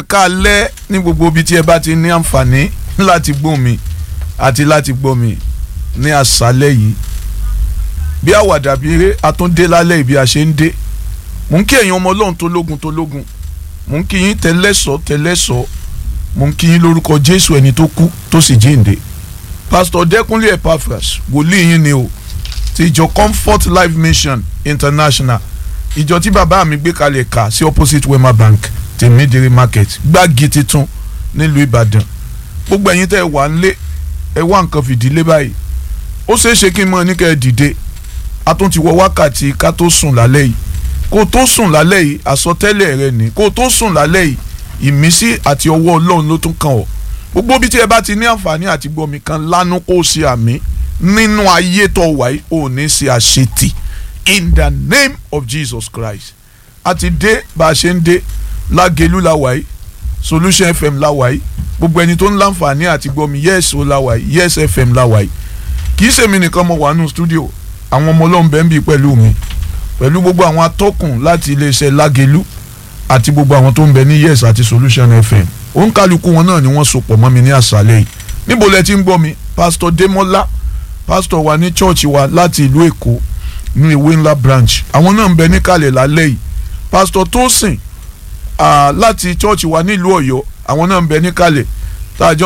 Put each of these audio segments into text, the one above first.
káalẹ́ ní gbogbo ibi tí ẹ bá ti ní àǹfààní láti gbọ́ mi àti láti gbọ́ mi ní àṣálẹ́ yìí bí àwàdà bí eré àtúndé lálẹ́ ìbí a ṣe ń dé mò ń kí ẹ̀yin ọmọ ọlọ́run tó lógun tó lógun mò ń kí yín tẹ́lẹ́sọ̀ tẹ́lẹ́sọ̀ mò ń kí yín lórúkọ jésù ẹni tó kú tó sì jíǹde pásítọ̀ dẹ́kunlé epaphras wòlíì yín ni o ti ìjọ comfort life mission international ìjọ tí bàbá mi gbé kalẹ̀ kà sí opposite wema bank tèmídìrí market gbági titun nílùú ìbàdàn gbogbo ẹ̀yin tẹ́ ẹ wà nílé ẹ wá nǹkan fìdílé báyìí ó ṣeé ṣe kí n mọ ní kẹ́ ẹ dìde a tún ti wọ wákàtí ká tó sùn lálẹ́ yìí kó tó sùn lálẹ́ yìí àsọtẹ́lẹ̀ rẹ ni kó tó sùn lálẹ́ yìí ìmísí àti ọwọ́ ọlọ́run ló tún kàn ọ́ gbogbo bí tí ẹ bá ti ní àǹfààní àti gbọ́mi kan lánú kó o ṣe àmì nínú ayé tó wà yìí ò ní ṣe àṣetì in the name of Jesus Christ a ti dé bá a ṣe ń dé lágẹ̀lú la wà yìí Solution FM la wà yìí gbogbo ẹni tó ń láǹfààní àti gbọ́mi yes o la wà yìí yes FM la wà yìí kì í ṣèmi nìkan mo wà nù studio àwọn ọmọ ọlọ́run bẹ́ẹ̀ ń bí pẹ̀lú mi pẹ̀lú gbogbo àwọn atọ́kùn láti iléeṣẹ́ lágẹ̀lú àti gbogbo àwọn tó ń bẹ ní yes àti Solution FM òǹkàlùkù wọn náà ni wọ́n so pọ̀ mọ́ mi ní àṣálẹ́ yìí níbo lẹ ti ń gbọ́ mi pásítọ̀ Démọ́lá pásítọ̀ wa ní chọ́ọ̀chì wa láti ìlú Èkó ní ìwé ńlá branch àwọn náà ń bẹ níkàlẹ̀ lálẹ́ yìí pásítọ̀ Tósìn láti chọ́ọ̀chì wa nílùú Ọ̀yọ́ àwọn náà ń bẹ níkàlẹ̀ tá a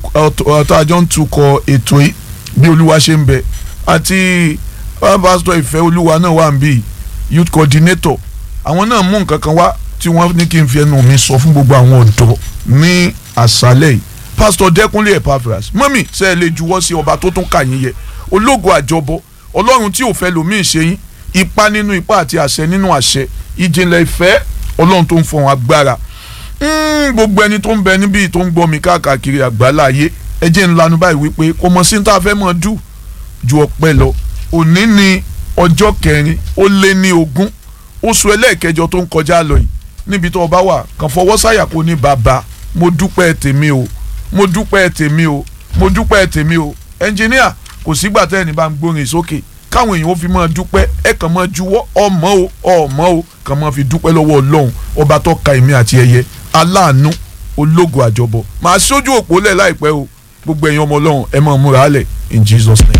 jọ ń tukọ̀ ètò yìí bí olúwa ṣe ń bẹ àti pásítọ̀ ìfẹ́ olúwa náà wà ń bí youth coordinator àwọn náà mú nǹkan kan wá tí wọ́n ní kí n fi ẹnu mi sọ fún gbogbo àwọn ọ̀dọ́ ní àṣálẹ̀ yìí pásítọ̀ dẹ́kunlé epaphras mọ́mì ṣe é lè juwọ́ sí ọba tó tún kà yín yẹ ológo àjọbọ ọlọ́run tí ò fẹ́ lòmíì ṣe yín ipá nínú ipá àti àṣẹ nínú àṣẹ ìjìnlẹ̀ ìfẹ́ ọlọ́run tó ń fọ̀hún agbára gbogbo ẹni tó ń bẹ níbí tó ń gbọ́ mi káàkiri àgbáláyé ẹ jẹ́ ń lanu báyìí wípé kò mọ̀ sí ní tá a fẹ́ mọ̀ dù ju ọpẹ́ lọ òní ni ọjọ́ kẹrin ó lé ní ogún oṣù ẹlẹ́ẹ̀kẹjọ tó ń kọjá lọ yìí níbi tó o bá wà kàn fọwọ́ sáyà kó ní bàbá mo dúpẹ́ tèmi o mo dúpẹ́ tèmi o mo dúpẹ́ tèmi o ẹnjìníà kò sígbà tẹ́ ẹni bá ń gbórin sókè káwọn èèyàn ó fi máa dúpẹ́ ẹ kàn máa juwọ́ ọmọ o ọmọ o kàn máa fi dúpẹ́ lọ́wọ́ ọlọ́run ọba tó ka èmi àti ẹyẹ aláàánú ológo àjọbọ màá sójú òpó lẹ̀ láìpẹ́ o gbogbo ẹ̀yin ọmọ ọlọ́run ẹ máa múra lẹ̀ in Jesus name.